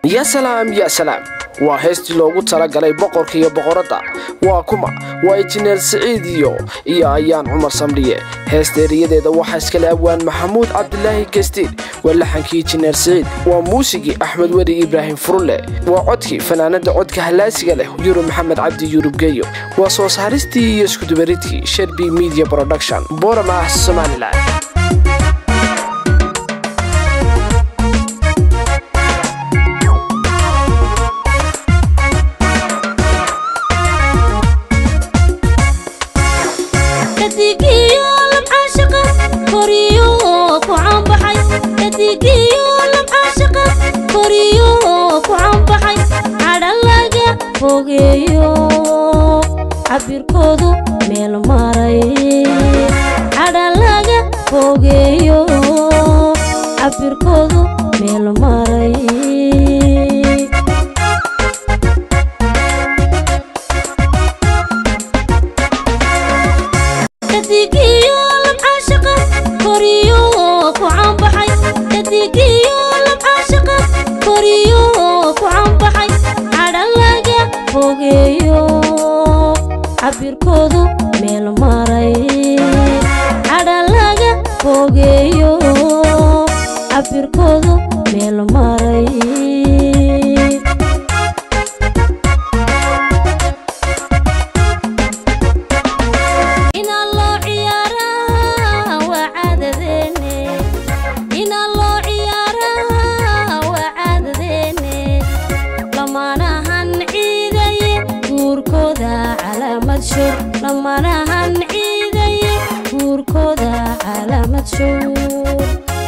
ya salaam ya salaam waa heestii loogu talagalay boqorka iyo boqoradda waa kuma waa injineer siciid iyo iyo ayaan cumar samdhiye heesta eriyadeeda waxaa iskale abwaan maxamuud cabdilaahi gestiin waa laxankii injineer siciid waa muusigii axmed weli ibraahim furulle waa codkii fanaanada codka hallaasiga leh yurub maxamed cabdi yurub geyo waa soo saaristii iyo iskudubaridkii sherbi media production boorama somalilan cabirkoodu meel maray cadha laga fogeeyo cabirkoodu meel maray kadigiyo labcaashaqa koriyo ku caanbaxay kadigiyo labcaashaqa koriyo ku caanbaxay cadha laga fogeeyo cabirkoodu meel maray cadha laga fogeeyo cabirkoodu meel maray inaa loo ciyaaraa waa caadadeene inaa loo ciyaaraa waa caadadeene lamaanahan ciidaye guurkooda calaamad shur lamanahan ciidaye guurkooda calaamad shur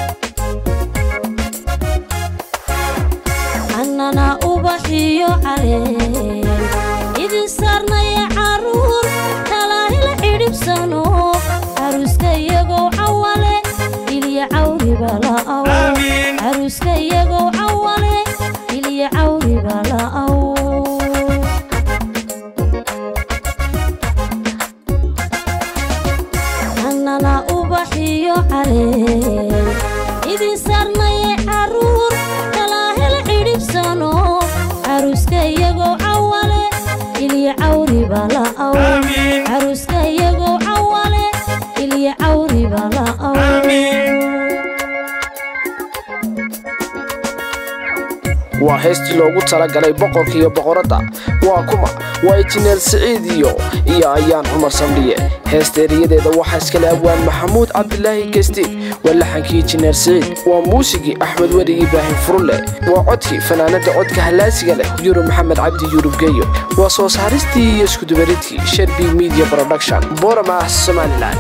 annana ubaxiyo caleen idin saarnaya caruur talaahila xidhibsano caruuska iyagoo cawale ilya cawriba la'aw caruuska iyagoo cawale ilya cawriba la'aw annana ubaxiyo caleen idin saarnaye caruur talaahila xidhibsano caruuska iyagoo cawale ilya cawriba la'aw caruuska iyagoo cawale ilya cawriba la'aw waa heestii loogu talagalay boqorka iyo boqoradda waa kuma waa injineer siciid iyo iyo ayaan cumar samdhiye heesta eriyadeeda waxaa iskale abwaan maxamuud cabdilaahi gestiin waa laxankii injineer siciid waa muusigii axmed weli ibraahim furulle waa codkii fanaanada codka hallaasiga leh yurub maxamed cabdi yurub geyo waa soo saaristii iyo iskudubaridkii sherbi media production boorama somalilan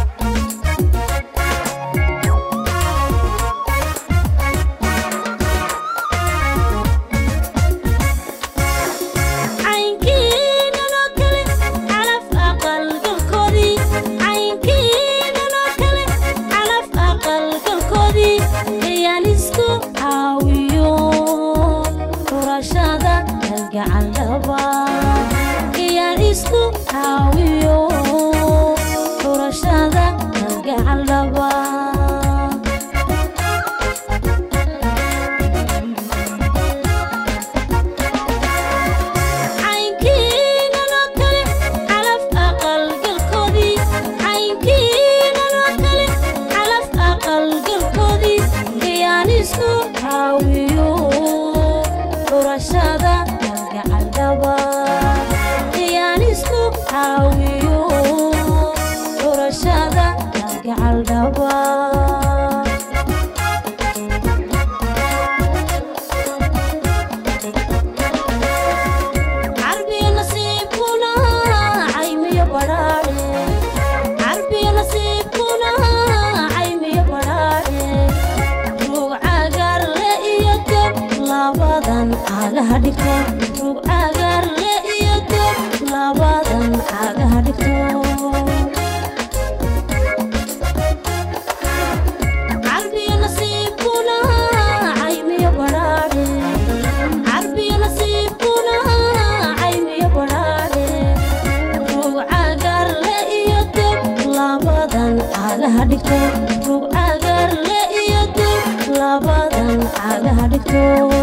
cagaha dhigto rug cagar le iyo dib labadan cagaha dhigto